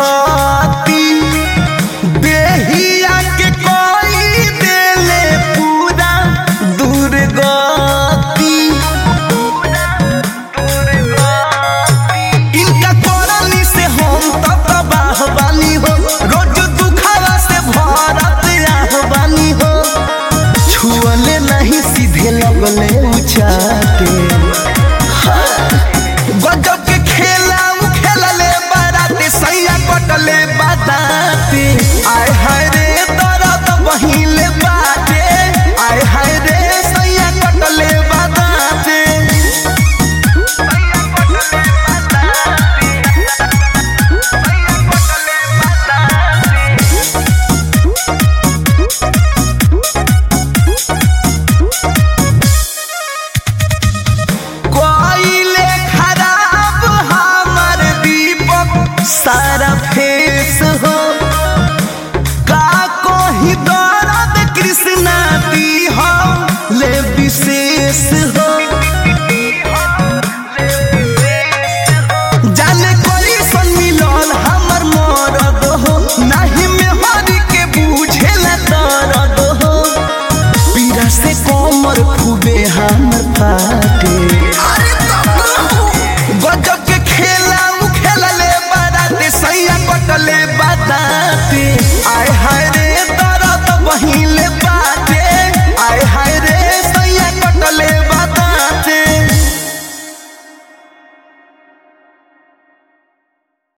छाती देहिया के कोई देले पूरा दुर्गति इनका करनी से हम तो तबाह बानी हो रोज दुखावा से भरत आह बानी हो छुअले नहीं सीधे लगले उचाटे गजब के खेला उ खेलले बाराते सैया कटले बादाते आय हाय रे दर्द बहिले बाटे आय हाय रे सैया कटले बादाते कोइले खराब हमर दीपक सारा फेस हो का कोही दर्द कृष्णा दी हो ले विशेष हो जाने कोई सन मिलल हमर मरद हो नाही में हरि के बूझेला दर्द हो पीरा से कोमर खूबे हमर फाटे अरे